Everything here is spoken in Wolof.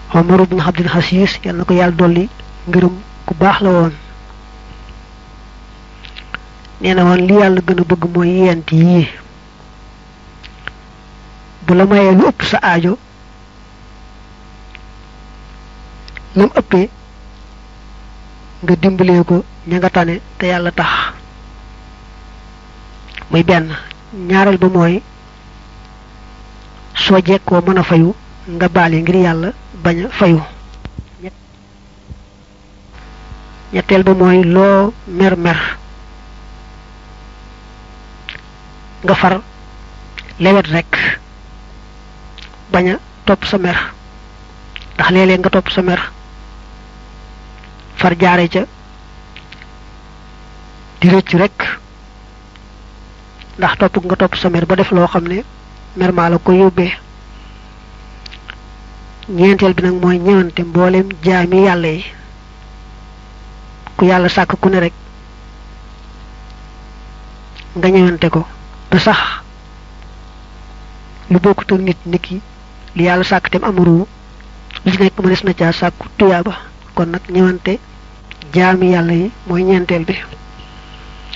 Omar ibn Abdul Aziz yal na ko yàlla dolli ngërëm ku baax la woon nee na woon li yàlla gën a bëgg mooy yent yii bu la mayee lu ëpp sa aajo lam ëppee nga dimbalee ko ña nga tane te yàlla tax muy benn ñaareel ba mooy soo jekkoo mën a fayu nga baale ngir yàlla bañ a fayu ñetteel ba mooy loo mer mer nga far lewet rek bañ a topp sa mer ndax léeg-léeg nga topp sa mer far jaare ca di rëcc rek ndax topp nga topp sa mer ba def loo xam ne mer maa la ko yóbbee ñeenteel bi nag mooy ñëwante mboolem jaami yàlla yi ku yàlla sàkk ku ne rek nga ñëwante ko ba sax lu bokkut ak nit nit ki li yàlla sàkk tem amaru li ci nekk mënees na caa sàkku tuyaaba kon nag ñëwante jaami yàlla yi mooy ñeenteel bi